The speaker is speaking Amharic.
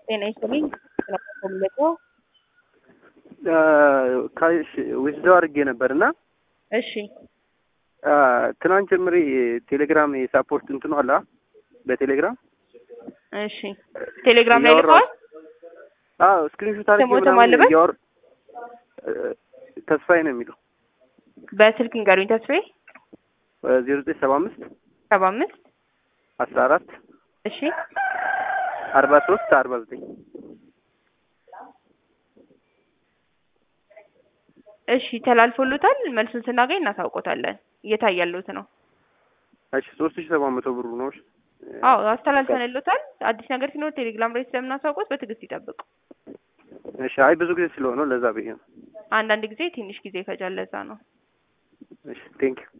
ጤና ይስጥልኝ። ስለተፈለገ ዊዝዳው አድርጌ ነበር እና እሺ ትናንት ጀምሬ ቴሌግራም የሳፖርት እንትኑ አለ በቴሌግራም እሺ ቴሌግራም ላይ ልከዋል። አዎ ስክሪንሾት አድርጌ ስሞትም ምናምን አለበት? እያወር ተስፋዬ ነው የሚለው በስልክ ንገሩኝ። ተስፋዬ ዜሮ ዘጠኝ ሰባ አምስት ሰባ አምስት አስራ አራት እሺ አርባ ሶስት አርባ ዘጠኝ እሺ ተላልፎሉታል። መልሱን ስናገኝ እናሳውቆታለን። እየታያሉት ነው። እሺ ሶስት ሺ ሰባት መቶ ብሩ ነው። እሺ አዎ አስተላልፈንሎታል። አዲስ ነገር ሲኖር ቴሌግራም ላይ ስለምናሳውቆት በትዕግስት ይጠብቁ። እሺ አይ ብዙ ጊዜ ስለሆነ ለዛ ብዬ ነው። አንዳንድ ጊዜ ትንሽ ጊዜ ይፈጃል። ለዛ ነው። እሺ ቴንክ ዩ